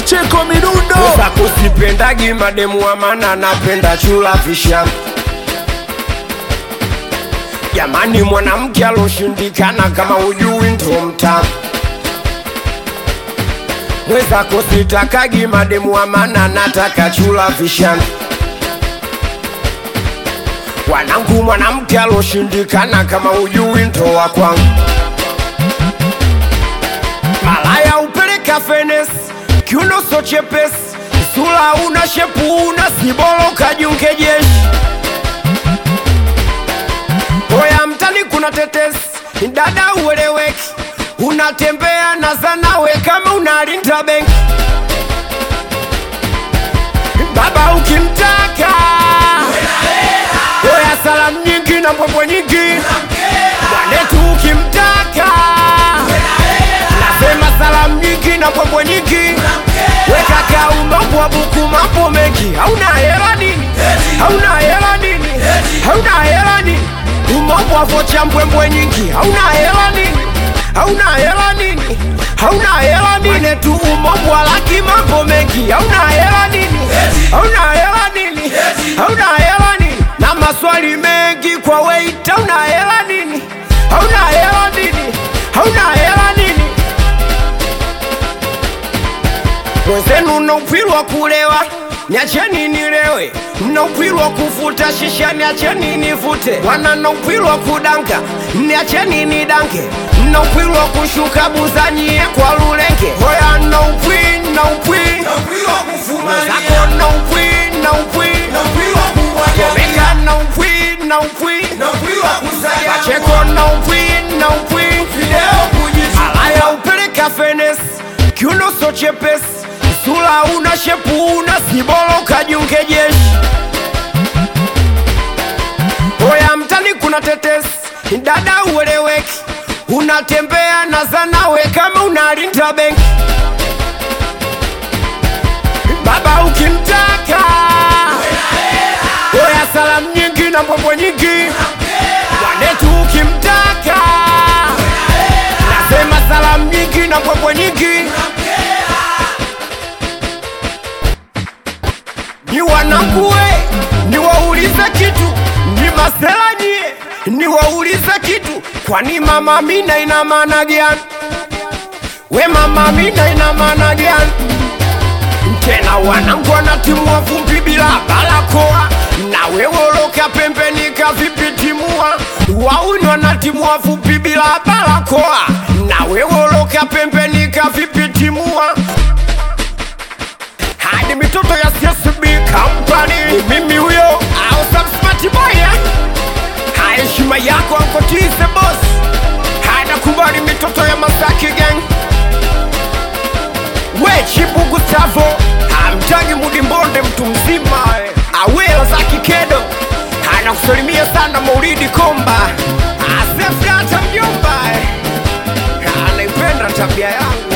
Pacheko Midundo Sasa kusipendagi mademu wa mana napenda chula visha Jamani mwanamke aloshindikana kama ujui ndo mtamu Mwezako sitakagi mademu wa mana nataka chula vishana Wanangu mwanamke aloshindikana kama ujui ndo wa kwangu Malaya upeleka fenes kiuno so chepesi sura una shepu una sibolo kajiunge jeshi Oya mtani kuna tetesi dada ueleweki unatembea na zanawe kama unalinda benki baba ukimtaka Oya salamu nyingi na mbwembwe nyingi mwanetu ukimtaka nasema salamu nyingi na mbwembwe nyingi weka kaumambo wa buku mambo mengi hauna hela nini hauna hela nini hauna hela nini umambo wa vocha mbwembwe nyingi hauna hela nini hauna hela nini hauna hela nini tu umambo wa laki mambo mengi hauna hela nini hauna hela nini hauna hela nini na maswali mengi kwa wait hauna hela nini hauna hela nini hauna hela nini wenzenu mnaupilwa kulewa niacheni nilewe mnaupilwa kufuta shisha niacheni nivute wana mnaupilwa kudanka niacheni nidanke mnaupilwa kushuka buzanyie kwa lulenge hoya naupwi naupwi zako naupwi naupwi omeka naupwi naupwi pacheko naupwi naupwi alaya upeleka fenes kiuno so chepesi sura una shepu una sibolo kajiunge jeshi Oya mtani kuna tetesi dada ueleweki unatembea na zanawe kama unalinda benki baba ukimtaka Oya salamu nyingi na mbwembwe nyingi mwanetu ukimtaka nasema salamu nyingi na mbwembwe nyingi ni wanangue niwaulize kitu ni masela nyie niwaulize kitu kwani mama mina ina maana gani we mama mina ina maana gani tena wanangu wanatimua vumbi bila barakoa na wewoloka pembeni kavipitimua wauni wanatimua vumbi bila barakoa na wewoloka pembeni kavipitimua hadi mitoto ya CSB Company ni mimi huyo au some smart boy eh? Haya, heshima yako ankotize boss hana kubali mitoto ya Masaki gang we Chibu Gustavo hamtangi Mudi Mbonde mtu mzima eh. awela za kikedo hana kusalimia sana Maulidi Komba asefata mjomba eh. anaipenda tabia yangu